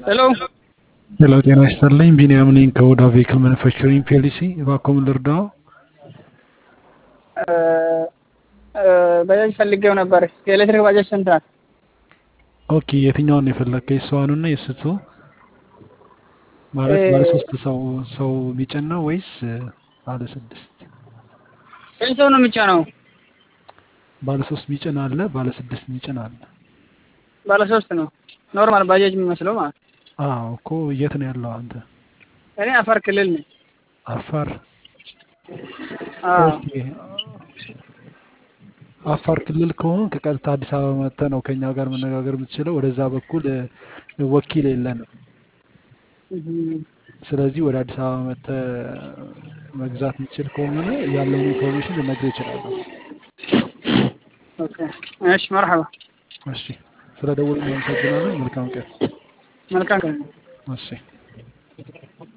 ሄሎ ሄሎ ጤና ይስጥልኝ። ቢኒያም ነኝ ከኦዳ ቬክል ማኑፋክቸሪንግ ፒኤልሲ። እባክዎ ምን ልርዳዎ? ባጃጅ ፈልጌው ነበር። የኤሌክትሪክ ባጃጅ ስንት ናት? ኦኬ የትኛውን ነው የፈለግከው? የእሷኑና የስቱ ማለት ባለ ሶስት ሰው ሰው የሚጭን ነው ወይስ ባለ ስድስት? ስንት ሰው ነው የሚጫነው? ባለ ሶስት የሚጭን አለ፣ ባለ ስድስት የሚጭን አለ። ባለ ሶስት ነው ኖርማል ባጃጅ የሚመስለው ማለት ነው። አዎ እኮ የት ነው ያለው አንተ? እኔ አፋር ክልል ነኝ። አፋር። አዎ ኦኬ አፋር ክልል ከሆን ከቀጥታ አዲስ አበባ መጥተህ ነው ከኛ ጋር መነጋገር የምትችለው። ወደዛ በኩል እ፣ ወኪል የለንም። እህ፣ ስለዚህ ወደ አዲስ አበባ መጥተህ መግዛት የምትችል ከሆነ ያለውን ኢንፎርሜሽን ልነግርህ እችላለሁ። ኦኬ እሺ፣ መርሐባ። እሺ፣ ስለ ደወሉ እናመሰግናለን። መልካም ቀን። መልካም ቀን። እሺ